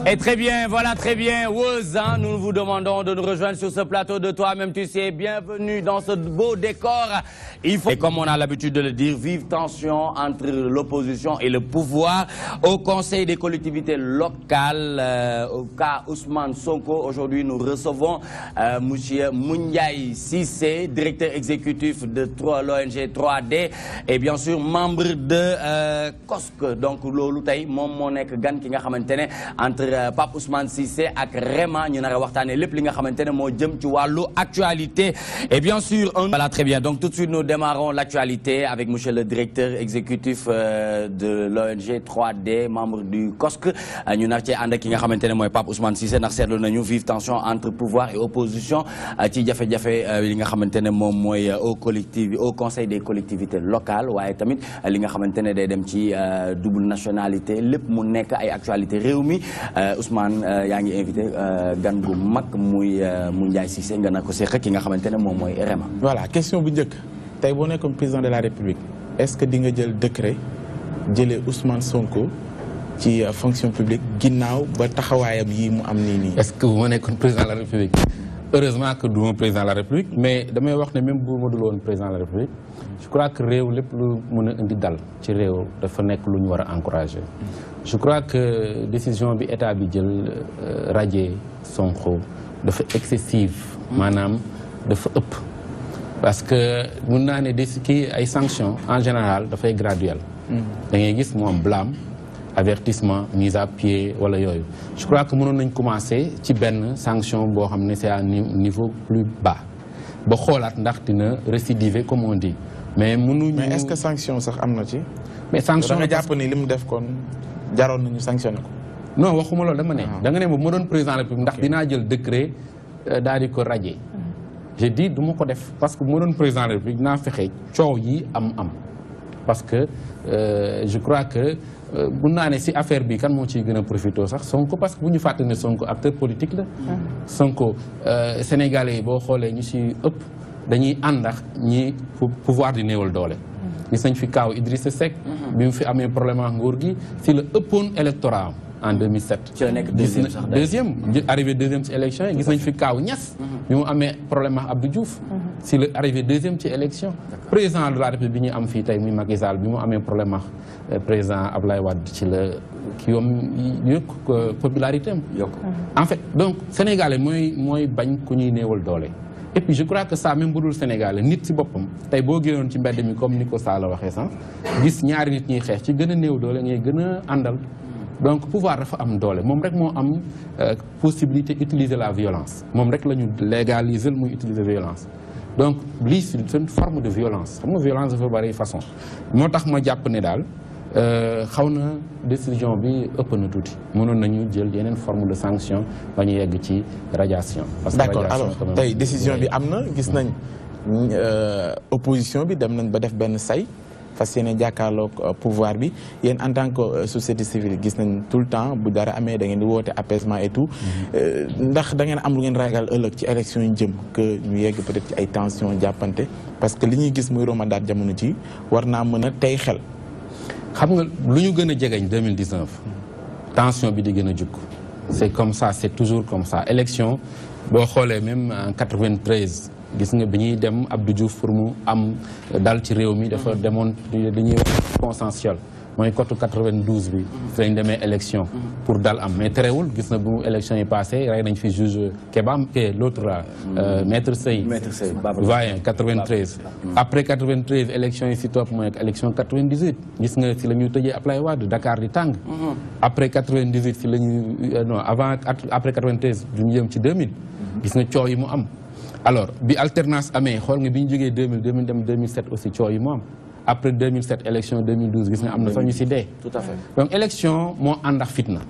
Et très bien, voilà très bien. Wozan, nous vous demandons de nous rejoindre sur ce plateau de toi-même. Tu sais, bienvenue dans ce beau décor. Il faut, et comme on a l'habitude de le dire, vive tension entre l'opposition et le pouvoir. Au Conseil des collectivités locales, euh, au cas Ousmane Sonko, aujourd'hui nous recevons euh, M. Mouniaï Sissé, directeur exécutif de l'ONG 3D et bien sûr membre de euh, COSC. Donc, lolu tay mom mo nek gan ki nga xamantene entre Pape Ousmane Cissé ak Réma ñu nar a waxtaanee lépp li nga xamantene mo jëm ci walu actualité et bien sûr un voilà très bien donc tout de suite nous démarrons l'actualité avec monsieur le directeur exécutif euh, de l'ONG 3D membre du COSC ñu nar ci ànd ak ki nga xamantene moy Pape Ousmane Cissé ndax seetlu nañu vive tension entre pouvoir et opposition ci jafe-jafe li nga xamantene mom moy au collectif au conseil des collectivités locales waye tamit li nga xamantene day dem ci double nationalité lépp mu nekk ay actualité réew mi Ousmane yaa ngi invité gan gu mag muy mu Ndiaye Cissé nga na ko seq ki nga xamante ne moom mooy REMA. voilà question bu njëkk tey boo nekkoon président de la république est-ce que di nga jël décret jëlee Ousmane Sonko ci fonction publique ginnaaw ba taxawaayam yi mu am nii nii. est-ce que bu ma nekkoon président de la république heureusement que du ma président de la république mais damay wax ne même bu ma dul woon président de la république je crois que réew lépp lu mën a indi dal ci réew dafa nekk lu ñu war a encourager. je crois que décision bi état bi jël radier Sonko dafa excessive maanaam dafa ëpp parce que mun naa ne des kii ay sanctions en général dafay graduel da ngay gis mu am blâme avertissement mise à pied wala yooyu je crois que mënoon nañ commencer ci benn sanction boo xam ne c'est à niveau plus bas ba xoolaat ndax dina récidiver comme on dit mais mënuñu mais est-ce que sanction sax am na ci. mais sanction da nga jàpp ni li mu def kon jaroon nañu sanctionné ko. non waxuma loolu dama ne. da nga ne ma doon président de la République ndax dinaa jël décret daal di ko radier. j'ai dit du ma ko def parce que bu ma doon président de la République dinaa fexe coow yi am am. parce que je crois que mun naa ne si affaire bi kan moo ciy gën a profité sax Sonko parce que bu ñu fàtte ne Sonko acteur politique la. Sonko Sénégalais yi boo xoolee ñu si ëpp dañuy àndax ñi pouvoir di néewal doole. gis nañ fi kaaw Idrissa Seck. bi mu fi amee problème ak nguur gi si la ëppoon électorat en 2007. ci la nekk deuxième sax deuxième arrivé deuxième ci élection yi gis nañ fi kaaw Niass. bi mu amee problème ak Abdou Diouf. si la arrivé deuxième ci élection. président de la République bi ñu am fii tey muy Macky Sall bi mu amee problème ak président Ablaye Wade ci la ki yoom yokk popularité am. en fait donc sénégalais mooy mooy bañ ku ñuy néewal doole. et puis je crois que ça même bu dul Sénégal nit si boppam tey boo génnoon ci mbedd mi comme ni ko Sall waxee sànq gis ñaari nit ñuy xeex ci gën a néew doole ngay gën a àndal donc pouvoir dafa am doole moom rek moo am possibilité utiliser la violence moom rek la ñu légaliser muy utiliser violence donc lii c'est une forme de violence xam nga violence dafa bari façon moo tax ma jàpp ne daal xaw na décision bi ëpp na tuuti mënoon nañu jël yeneen forme de sanction ba ñu yegg ci radiation. parce que d'accord alors tey décision bi am na gis nañ opposition bi dem nañ ba def benn say fas yéene jàkkaarloog pouvoir bi yéen en tant que société civile gis nañ tout le temps bu dara amee da ngeen di woote apaisement et tout ndax da ngeen am lu ngeen ragal ëllëg ci élection yi jëm que ñu yegg peut-être ci ay tension jàppante parce que li ñuy gis muy romadaat jamono ci war naa mën a tey xel. xam nga lu ñu gën a jegeñ 2019 tension bi di gën a jukk c'est comme ça c'est toujours comme ça élection boo xoolee même en 93 gis nga bi ñuy dem Abdou Diouf pour mu am dal ci réew mi dafa demoon li ñuy wax consensuel mooy cote 92 bi fi lañ demee élection pour dal am mais terewul gis na bu mu élection yi passé rey nañ fi juge Kebam ke l'autre là maître Sey maître Sey voyez 93 après 93 élection yi si topp mooy élection 98 gis nga si la ñuy tëjee Ablaye Wade Dakar di tàng après 98 si la ñuy non avant après 93 du ñu jëm ci 2000 gis nga coow yi mu am alors bi alternance amee xool nga bi ñu jógee 2000 2000 dem 2007 aussi coow yi mu am après 2007 élection 2012 gis nga am na fa ñu si dee. tout à fait donc élection moo ànd ak fitna.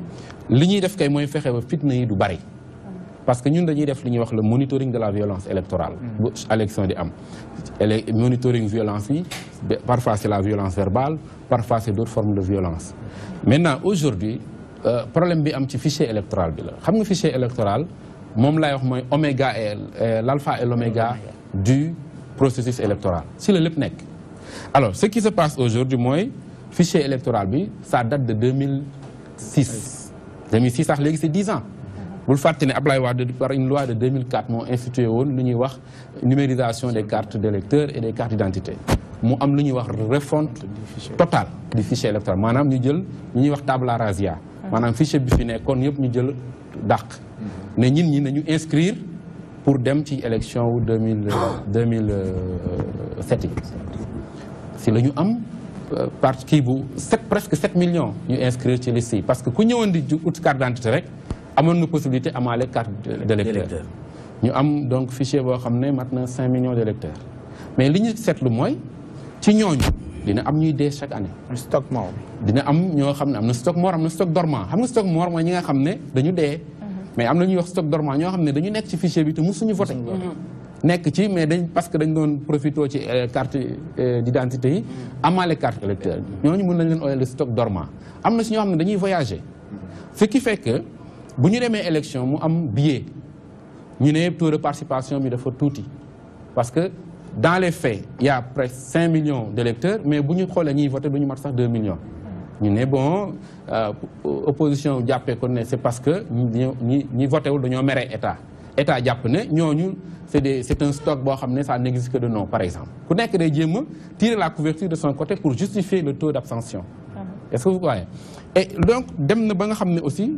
li ñuy def kay mooy fexe ba fitna yi du bari. parce que ñun dañuy def li ñuy wax le monitoring de la violence électorale. bu élection di am. ele monitoring violence yi parfois c'est la violence verbale parfois c'est d'autres formes de violence. maintenant aujourd'hui problème bi am ci fichier électoral bi la xam nga fichier électoral moom lay wax mooy oméga et l'alpha et l'oméga du processus électoral si la lépp nekk. alors ce qui se passe aujourd'hui mooy fichier électoral bi ça date de 2006 2006 sax léegi c'est 10 ans bul fàtte ne Ablaye Wade par une loi de 2004 moo institué woon lu ñuy wax numérisation des cartes d'électeurs et des cartes d'identité mu am lu ñuy wax refonte totale du fichier électoral maanaam ñu jël lu ñuy wax tabula rasa maanaam fichier bi fi nekkoon yëpp ñu jël dàq ne ñin ñi nañu inscrire pour dem ci élection wu 2000 2007 yi si la ñu am parti kii bu sept presque 7 millions ñu inscrire ci liste yi parce que ku ñëwoon di ut carte d'identité rek amoon na possibilité amaale carte d'électeur ñu am donc fichier boo xam ne mat na 5 millions d'électeurs mais li ñu seetlu mooy ci ñooñu dina am ñuy dee chaque année. stock mort. dina am ñoo xam ne am na stock mort am na stock dormant xam nga stock mort mooy ñi nga xam ne dañu dee. mais am na ñuy wax stock dormant ñoo xam ne dañu nekk ci fichier bi te mosuñu voté. nekk ci mais dañ parce que dañ doon profité ci carte d'identité yi. amaale carte électeur ñooñu mën nañ leen ooyal stock dormant am na si ñoo xam ne dañuy voyager. ce qui fait que bu ñu demee élection mu am billet ñu ne taux de participation bi dafa tuuti parce que dans les faits il y a presque 5 millions d'électeurs mais bu ñu xoolee ñiy voté du ñu mat sax 2 millions. ñu ne bon opposition jàppee ko ne c'est parce que ñi ñi ñi voté wul dañoo mere état état jàpp ne ñooñu c'est des c'est un stock boo xam ne ça n'existe que de nom par exemple ku nekk day jéem a tirer la couverture de son côté pour justifier le taux d'abstention. est-ce que vous voyez et donc dem na ba nga xam ne aussi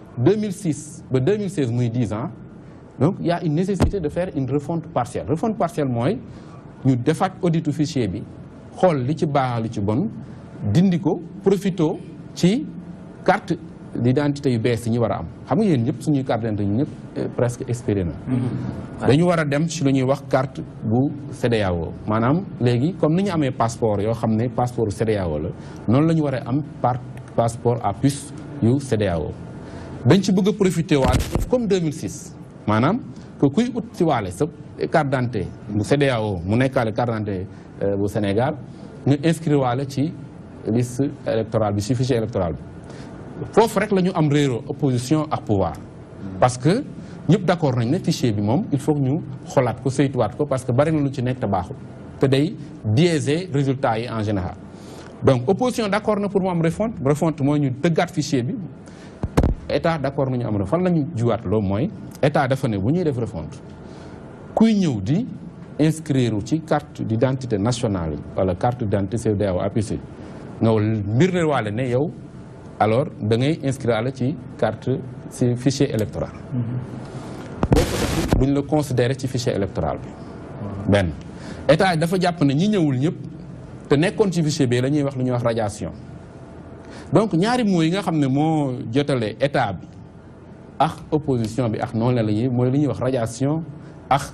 2006 ba 2016 muy 10 ans donc il y a une nécessité de faire une refonte partielle refonte partielle mooy ñu defaat auditu fichier bi xool li ci baax li ci bon dindi ko profito ci carte d'identité yu bees yi ñu war a am xam nga yéen ñëpp suñuy carte d'identité ñu ñëpp presque expiré na dañu war a dem ci lu ñuy wax carte bu CEDEAO maanaam léegi comme ni ñu amee passeport yoo xam ne passeport CEDEAO la noonu la ñu war a am par passeport à puce yu CEDEAO dañ ci bëgg a profité waale comme 2006 maanaam que kuy ut ci waale sa carte d'identité bu CEDEAO mu nekkaale carte d'identité bu Sénégal nga inscrire waale ci liste électorale bi ci fichier électoral bi foofu rek la ñu am réero opposition ak pouvoir parce que ñëpp d'accord nañ ne fichier bi moom il faut que ñu xolaat ko saytuwaat ko parce que bari na lu ci nekk te baaxul te day biaiser résultats yi en général donc opposition d'accord na pour mu am refonte refonte mooy ñu tëggaat fichier bi état d'accord nañu am refonte fan la ñu juwaat loolu mooy état dafa ne bu ñuy def refonte kuy ñëw di inscrire ci carte d'identité nationale yi wala carte d'identité CEDEAO APC nga mbir ne waale ne yow alors da ngay inscrire ci carte ci fichier électoral boo ko def duñ la considérer ci fichier électoral bi benn état dafa jàpp ne ñi ñëwul ñëpp te nekkoon ci fichier bi la ñuy wax lu ñuy wax radiation donc ñaari mots yi nga xam ne moo jotale état bi ak opposition bi ak noonu la la ñuy mooy lu ñuy wax radiation ak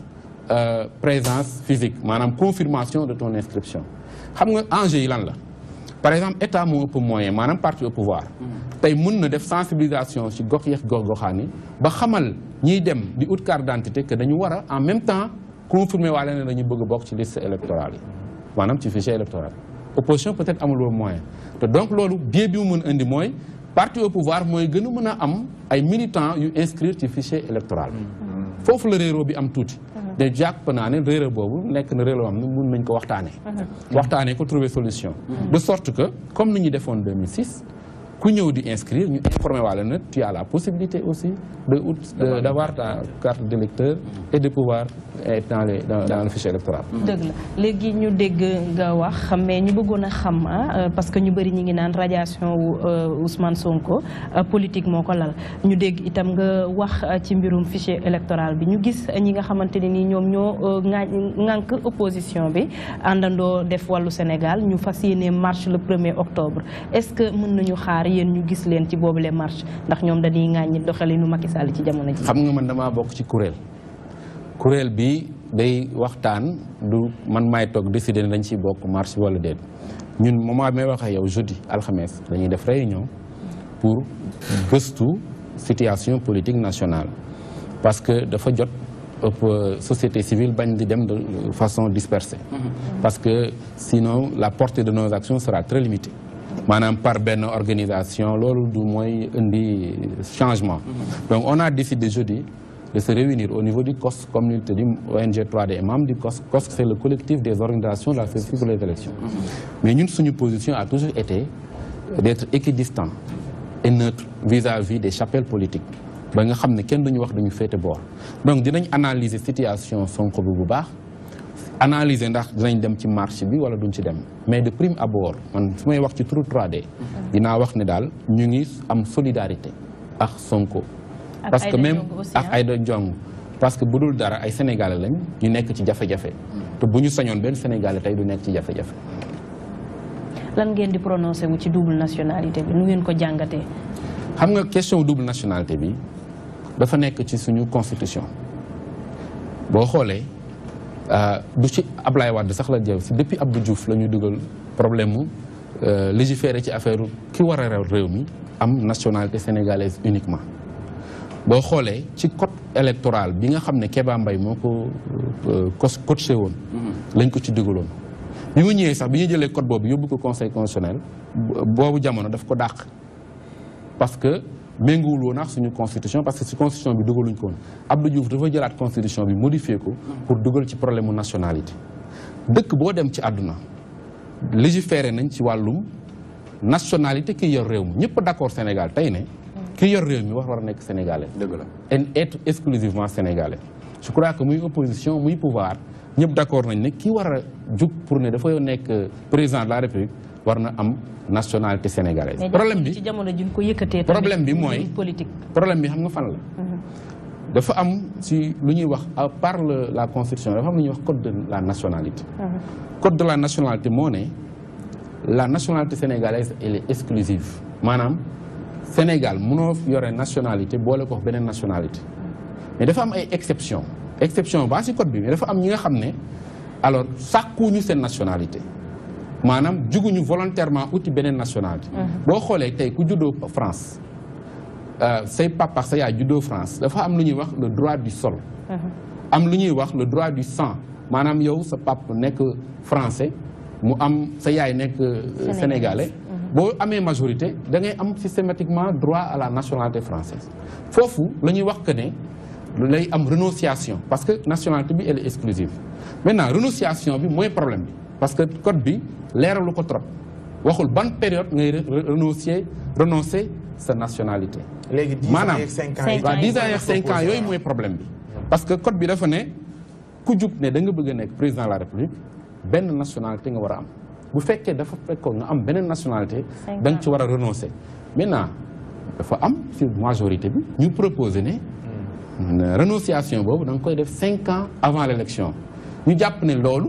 présence physique maanaam confirmation de ton inscription xam nga enjeu yi lan la par exemple état moo ëpp moyen maanaam parti au pouvoir tey mun na def sensibilisation ci gox yeex gox goxaan yi ba xamal ñiy dem di ut carte d'identité que dañu war a en même temps confirmer waale ne dañu bëgg bokk ci liste électorale yi maanaam ci fichier électoral opposition peut-être amul woon moyen te donc loolu biais bi mu mën indi mooy parti au pouvoir mooy gën a mën a am ay militants yu inscrire ci fichier électoral foofu la réeroo bi am tuuti de jàpp naa ne réeroo boobu nekk na réeroo am ne mun nañ ko waxtaanee waxtaanee ko trouver solution de sorte que comme ni ñu defoon 2006 ku ñëw di inscrire ñu informer waale na tu as la possibilité aussi de ut d'avoir ta carte d'électeur et de pouvoir être dans les dans, dans le fichier électoral. dëgg la léegi ñu dégg nga wax mais ñu bëggoon a xam ah parce que ñu bëri ñi ngi naan radiation wu Ousmane Sonko politique moo ko lal ñu dégg itam nga wax ci mbirum fichier électoral bi ñu gis ñi nga xamante ne ni ñoom ñoo ŋaa ŋànk opposition bi àndandoo def wàllu Sénégal ñu fas yéene marche le premier octobre est-ce que mën nañu xaar yéen ñu gis leen ci boobu les marche ndax ñoom dañuy ŋàññi doxalinu Macky Sall ci jamono ji. xam nga man damaa bokk ci kuréel. kuréel bi day waxtaan du man maay toog décider ne dañ ciy bokk marche wala déet ñun moment may wax ak yow jeudi alxames dañuy def réunion pour gëstu situation politique nationale parce que dafa jot ëpp société civile bañ di dem de façon dispersée parce que sinon la portée de nos actions sera très limitée maanaam par benn organisation loolu du mooy indi changement donc on a décidé jeudi de se réunir au niveau du COS, communauté du ONG 3D et membre du COS. COS, c'est le collectif des organisations de la société pour les élections. Mais nous, notre position a toujours été d'être équidistant et neutre vis-à-vis des chapelles politiques ba nga xam ne kenn duñu wax duñu féete boor donc dinañ analyser situation Sonko bi bu baax analyser ndax dinañ dem ci marché bi wala duñ ci dem mais de prime abord man su may wax ci turu 3D dinaa wax ne daal ñu ngi am solidarité ak Sonko Ak parce que Aïda même Ndiongue aussi, ak hein? Aïda Ndiongue parce que bu dul dara ay sénégalais lañ ñu nekk ci jafe-jafe te bu ñu sañoon benn sénégalais tey du nekk ci jafe-jafe lan ngeen di prononcé wu ci double nationalité bi nu ngeen ko jàngatee. xam nga question double nationalité bi dafa nekk ci suñu constitution boo xoolee euh, du ci Ablaye Wade sax la jëw si depuis Abdou Diouf la ñu dugal problème mu euh, légiférer ci affaire ki war a rew réew mi am nationalité sénégalaise uniquement boo xoolee ci code électoral bi nga xam ne Kéba Mbaye moo ko euh, cos coaché woon lañ ko ci dugaloon bi mu ñëwee sax bi ñu jëlee code boobu yóbbu ko conseil constitutionnel bo- boobu jamono daf ko dàq parce que méngoowul woon ak suñu constitution parce que si constitution bi dugaluñ ko woon Abdou Diouf dafa jëlaat constitution bi modifié ko pour dugal ci problème mu nationalité dëkk boo dem ci àdduna légiféré nañ ci wàllum nationalité ki yor réew mi ñëpp d'accord Sénégal tey ne ki yor réew mi wax war a nekk sénégalais dëgg la et être exclusivement sénégalais je crois que muy opposition muy pouvoir ñëpp d'accord nañ ne ki war a jug pour ne dafa nekk président de la république war na am nationalité sénégalaise mais problème jàpp bi ci jamono ji ñu ko yëkkatee. problème bi tamit mooy- mbirum politique. problème bi xam nga fan la dafa am ci lu ñuy wax à part le- la constitution dafa am lu ñuy wax code de la nationalité code de la nationalité moo ne la nationalité sénégalaise elle est exclusive maanaam Sénégal mënoo yore nationalité boole ko wax beneen nationalité mais dafa am ay exception exception baa ci code bi mais dafa am ñi nga xam ne alors sàkkuñu seen nationalité maanaam juguñu volontairement uti beneen nationalité boo xoolee tey ku juddoo France euh, say papa sa yaay juddoo France dafa am lu ñuy wax le droit du sol am lu ñuy wax le droit du sang maanaam yow sa pap nekk français mu am sa yaay nekk euh, sénégalais boo amee majorité da ngay am systématiquement droit à la nationalité française foofu la ñuy wax que ne lay am renonciation parce que nationalité bi elle est exclusive maintenant renonciation bi mooy problème bi parce que code bi leeralu ko trop waxul ban période ngay re- re- renoncier renoncer sa nationalité léegi 10 ans maanaam yeeg 5 ans Cinq yi. waaw ans 10 yi ans yeeg 5 ans yooyu mooy problème bi parce que code bi dafa ne ku jug ne da nga bëgg a nekk président de la république benn nationalité nga war a am bu fekkee dafa fekkoon nga am beneen nationalité Cinq da nga ans. ci war a renoncer maintenant dafa am ci majorité bi ñu proposer ne ne renonciation boobu da nga koy def 5 ans avant l' élection ñu jàpp ne loolu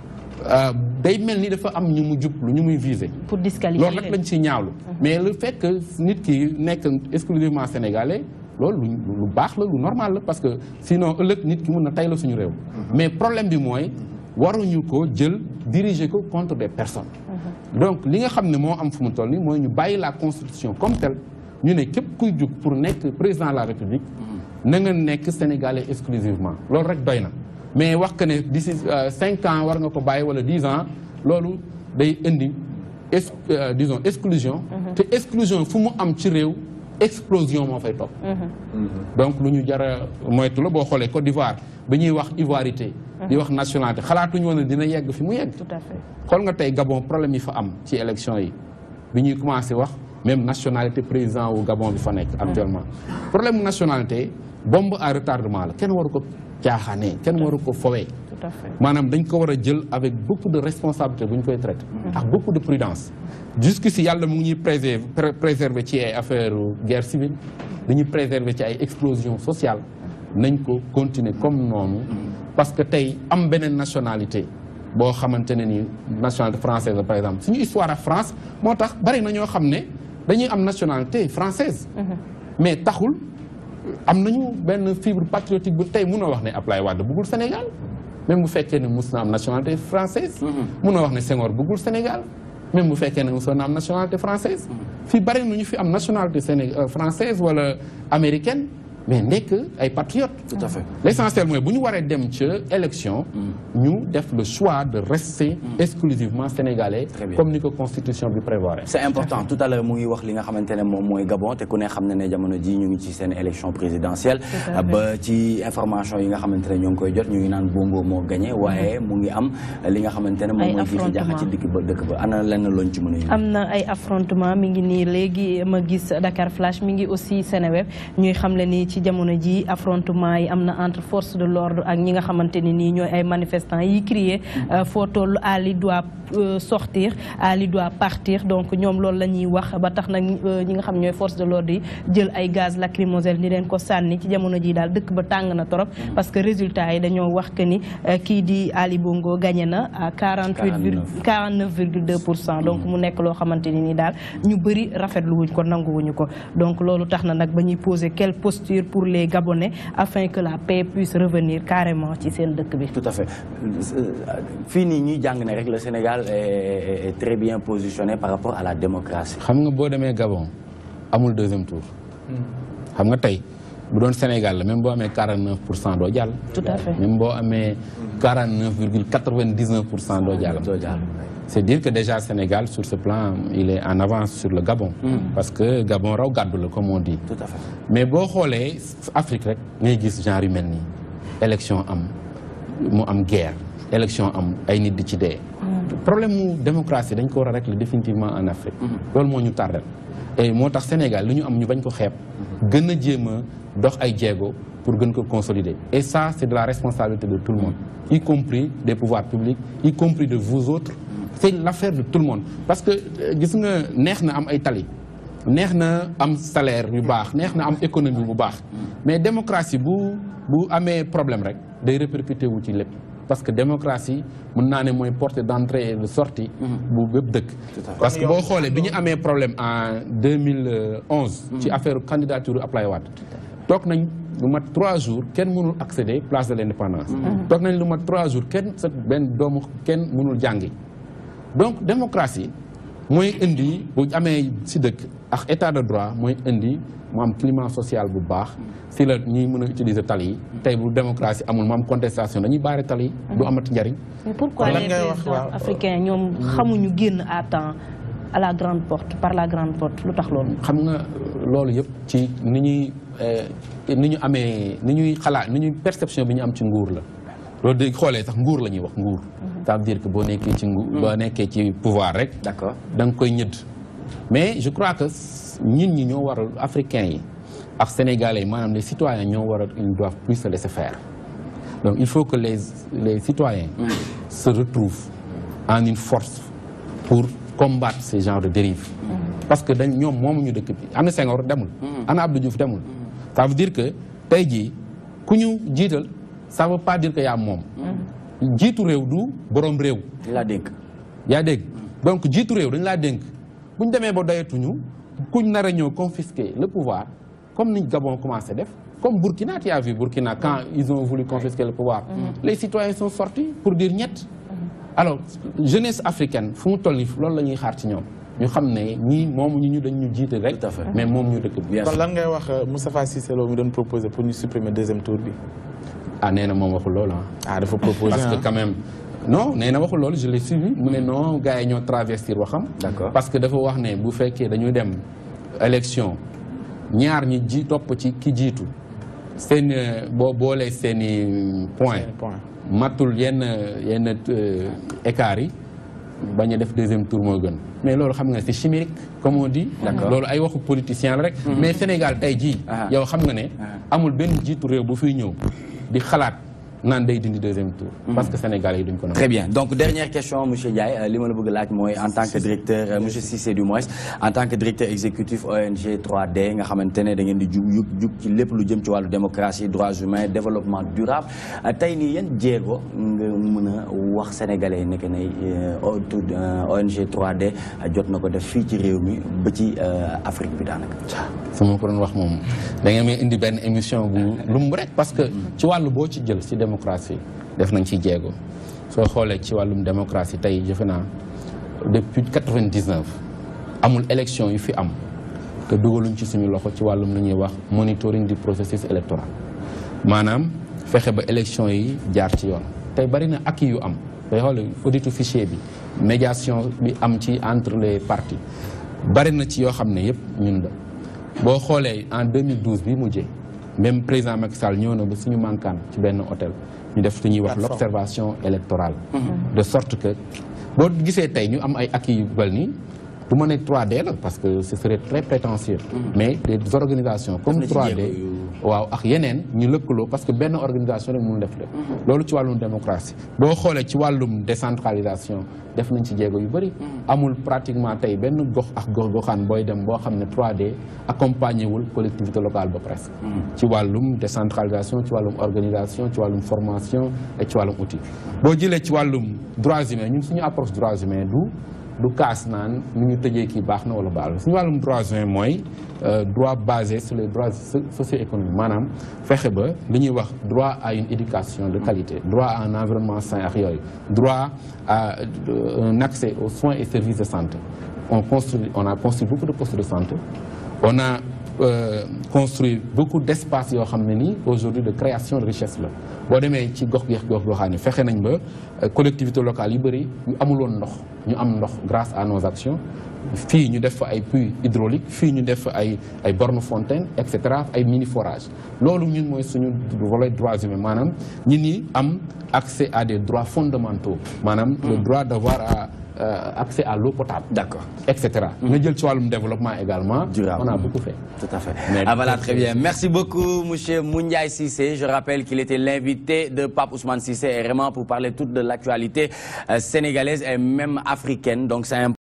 euh, day mel ni dafa am ñu mu jublu ñu muy viser pour disqualifier loolu rek lañ ci ñaawlu mais le fait que nit ki nekk exclusivement sénégalais loolu lu lu baax la lu normal la parce que sinon ëllëg nit ki mun na tay la suñu réew mais problème bi mooy waruñu ko jël diriger ko contre des personnes donc li nga xam ne moo am fu mu toll nii mooy ñu bàyyi la constitution comme telle ñu ne képp kuy jug pour nekk président de la république na nga nekk sénégalais exclusivement loolu rek doy na mais wax que ne d'ici euh, cinq ans war nga ko bàyyi wala dix ans loolu day indi ex euh, disons exclusion te exclusion fu mu am ci réew explosion moo fay topp donc lu ñu jara moytu la boo xoolee Côte d'Ivoire ba ñuy wax ivoirité di wax nationalité xalaatuñu woon ne dina yegg fi mu yegg tout à fait xool nga tey Gabon problème yi fa am ci élection yi bi ñuy commencé wax même nationalité président wu Gabon bi fa nekk actuellement problème mu nationalité bombe à retardement la kenn waru ko caaxaanee kenn waru ko fowee tout à fait maanaam dañ ko war a jël avec beaucoup de responsabilité bu ñu koy traité ak beaucoup de prudence jusqu'ici yàlla mu ngi ñuy préserver pré- préserver ci ay affaire guerre civile dañuy préserver ci ay explosion sociale nañ ko continuer comme noonu parce que tey am beneen nationalité boo xamante ne ni nationalité française la par exemple suñu histoire ak France moo tax bari na ñoo xam ne dañuy am nationalité française mais taxul am nañu benn fibre patriotique bu tey munoo wax ne Ablaye Wade bëggul Sénégal même bu fekkee ne mus na am nationalité française munoo wax ne Senghor bëggul Sénégal même bu fekkee ne musoon na am nationalité française fii bari na ñu fi am nationalité séné euh, française wala américaine mais nekk ay patriotes. Tout à fait. l'essentiel mooy bu ñu waree dem ca élection. ñu def le choix de rester exclusivement sénégalais. Très bien. comme ni ko constitution bi prévoir. c'est important tout à l'heure mu ngi wax li nga xamante ne moom mooy Gabon te ku ne xam ne ne jamono ji ñu ngi ci seen élection présidentielle Tout à fait. ba ci information yi nga xamante ne ñoo ngi koy jot ñu ngi naan Bongo moo gagné waaye mu ngi am li nga xamante ne moom Ay mooy jiixi jaaxa ci affrontement. dëkk ba dëkk ba ana lenn looñ ci mën a yëngu am na ay affrontement mi ngi nii léegi ma gis Dakar Flash mi ngi aussi Seneweb ñuy xam le ni ci jamono ji affrontement yi am na entre force de l'ordre ak ñi nga xamante ni nii ñooy ay manifestants yi crier euh, foo toll Ali doit euh, sortir Ali doit partir donc ñoom loolu la ñuy wax ba tax nag euh, ñi nga xam ñooy force de l'ordre yi jël ay gaz lacrymogène ni leen ko sànni ci jamono ji daal dëkk ba tàng na torop parce que résultat yi dañoo wax que ni euh, kii di Ali Bongo gagné na à 48 virgule 49,2 pour cent donc mu nekk loo xamante ni ni daal ñu bëri rafetlu wuñ ko nanguwuñu ko donc loolu tax na nag ba ñuy poser quelle posture pour les Gabonais afin que la paix puisse revenir carrément ci seen dëkk bi tout à fait fii nii ñuy jàng ne rek le Sénégal est, est très bien positionné par rapport à la démocratie xam nga boo demee Gabon amul deuxième tour. xam nga tey bu doon Sénégal la même boo amee 49 pour cent doo jàll. tout à fait même boo amee 49 virgule 99 pour cent doo jàll. doo jàll C'est dire que déjà Sénégal, sur ce plan, il est en avance sur le Gabon. Parce que Gabon raw gàddu la comme on dit. tout à fait mais boo xoolee Afrique rek ngay gis genre yu mel nii élection am mu am guerre élection am ay nit di ci dee. problème mu démocratie dañ ko war a régler définitivement en Afrique. loolu moo ñu tardel et moo tax Sénégal lu ñu am ñu bañ ko xeeb. gën a jéem a dox ay jéego pour gën ko consolider. et ça c'est de la responsabilité de tout le monde y compris des pouvoirs publics y compris de vous autres. c'est l'affaire de tout le monde parce que euh, gis nga neex na am ay tali. neex na am salaire yu baax neex na am économie bu baax mais démocratie bu bu amee problème rek day répercuté wu ci lépp parce que démocratie mën naa ne mooy porte d'entrée et de sortie bu bépp dëkk parce que boo xoolee bi ñu amee problème en 2011 ci affaire candidature Ablaye Wade toog nañ lu mat trois jours kenn mënul accéder place de l'indépendance toog nañ lu mat trois jours kenn sa benn doomu kenn mënul jàngi donc démocratie mooy indi bu amee si dëkk ak état de droit mooy indi mu am climat social bu baax si la ñuy mën a utiliser tali yi tey bu démocratie amul mu am contestation dañuy baare tali yi du amati njariñ mais pourquoi Lan les ngay wax, présidents waaw. africains ñoom xamuñu génn à temps à la grande porte par la grande porte lu tax loolu xam nga loolu yëpp ci ni ñuy eh, ni ñu amee ni ñuy xalaat ni ñuy perception bi ñu am ci nguur la loolu day xoolee sax nguur la ñuy wax nguur ça veut dire que boo nekkee ci nguur boo nekkee ci pouvoir rek d'accord da nga koy ñëdd mais je crois que ñun ñi ñoo war a africains yi ak sénégalais yi maanaam les citoyens ñoo war a ils doivent plus se laisser faire donc il faut que les les citoyens se retrouvent en une force pour combattre ce genre de dérive parce que dañ ñoom moomuñu dëkk bi ana Senghor demul ana Abdou Diouf demul ça veut dire que tey jii ku ñu jiital ça veut pas dire que yaa moom jiitu réew du borom réew di la dénk yaa dégg donc jiitu réew dañ laa dénk bu ñu demee ba doyatuñu kuñ nar a ñëw confisquer le pouvoir comme ni Gabon commencé def comme Burkina tu as vu Burkina quand ils ont voulu confisquer le pouvoir les citoyens sont sortis pour dire ñett alors jeunesse africaine fu mu toll nii loolu la ñuy xaar ci ñoom ñu xam ne ñii moomu ñu ñu dañ ñu jiite rek Tout à fait. mais moom ñu dëkk bi Bien kon sûr. lan ngay wax euh, Moustapha Cissé Lo mi doon proposé pour ñu supprimer deuxième tour bi ah nee na moom waxul loolu ah ah dafa proposé parce que ah. quand même non nee na waxul loolu je l'ai suivi mu ne non gars yi ñoo travestir waxam D'accord. parce que dafa wax ne bu fekkee dañuy dem élection ñaar ñi ji topp ci ki jiitu seen euh, boo boolee seen i point Seeni point. matul yenn yenn euh, écart yi bañ a def deuxième tour moo gën mais loolu xam nga c'est chimérique comme on dit D'accord. loolu ay waxu politicien la rek mais Sénégal tey jii Ah. yow xam nga ne amul benn jiitu réew bu fiy ñëw di xalaat naan day dindi deuxième tour parce que Sénégal yi duñ ko nangu Très bien. Donc, dernière question, M. Ndiaye. Euh, li ma la bëgg laaj mooy en tant que directeur, euh, M. Cissé du moins, en tant que directeur exécutif ONG 3D, nga xamante ne da ngeen di jug jug jug ci lépp lu jëm ci wàllu démocratie, droits humains, développement durable. Euh, tey nii yan jéego nga mën a wax sénégalais yi nekk ne euh, O- tout- euh, ONG 3D euh, jot na ko def fii ci réew mi ba ci euh, Afrique bi daanaka. su ma ko doon wax moom da ngeen may indi benn émission bu lumb rek parce que ci wàllu boo ci jël ci démocratie def nañ ci jéego soo xoolee ci wàllum démocratie tey jëfe naa depuis 99 amul élection yu fi am que dugaluñ ci suñu loxo ci wàllum lu ñuy wax monitoring du processus électoral maanaam fexe ba élection yi jaar ci yoon tey bari na acquis yu am day xool auditu fichier bi médiation bi am ci entre les partis bari na ci yoo xam ne yëpp ñun la boo xoolee en 2012 bi mujjee même président Macky Sall ñëw na ba suñu mankaan ci benn hôtel ñu def lu ñuy wax l'observation électorale de sorte que boo gisee tey ñu am ay acquis yu bel nii du ma ne 3D la parce que ce serait très prétentieux mais des organisations comme na ci 3D jéego yu- waaw ak yeneen ñu lëkkaloo parce que benn organisation rek mënul def lépp loolu ci wàllum démocratie boo xoolee ci wàllum décentralisation def nañ ci jéego yu bëri amul pratiquement tey benn gox ak gox goxaan booy dem boo xam ne 3D accompagné wul collectivité locale ba presque ci wàllum décentralisation ci wàllum organisation ci wàllum formation et ci wàllum outil boo jëlee ci wàllum droits humains ñun suñu approche droits humains du du kaas naan nu ñu tëjee kii baax na wala baax na suñu wàllum droits humains mooy euh, droit basé sur les droits so- socio-économiques maanaam fexe ba li ñuy wax droit à une éducation de qualité droit à un environnement sain ak yooyu droit à euh, un accès aux soins et services de santé on construit on a construit beaucoup de postes de santé on a euh, construit beaucoup d'espaces yoo xam ne nii aujourd'hui de création de richesse la boo demee ci gox geex gox goxaan yi fexe nañ ba euh, collectivités locales yu bëri yu amuloon ndox ñu am ndox grâce à nos actions fii ñu def fa ay puits hydrauliques fii ñu def fa ay ay bornes fontaines et cetera ay mini forages loolu ñun mooy suñu volet droits humains maanaam ñi ñi am accès à des droits fondamentaux maanaam le droit d'avoir à, euh, accès à l'eau potable D'accord. et cetera nga jël ci wàllum développement également Durable. on a beaucoup fait Tout à fait. Mais- ah voilà, très bien. Merci beaucoup, Monsieur Moundiaï Sissé. Je rappelle qu'il était l'invité de Pape Ousmane Sissé et vraiment pour parler toute de l'actualité euh, sénégalaise et même africaine. Donc c'est un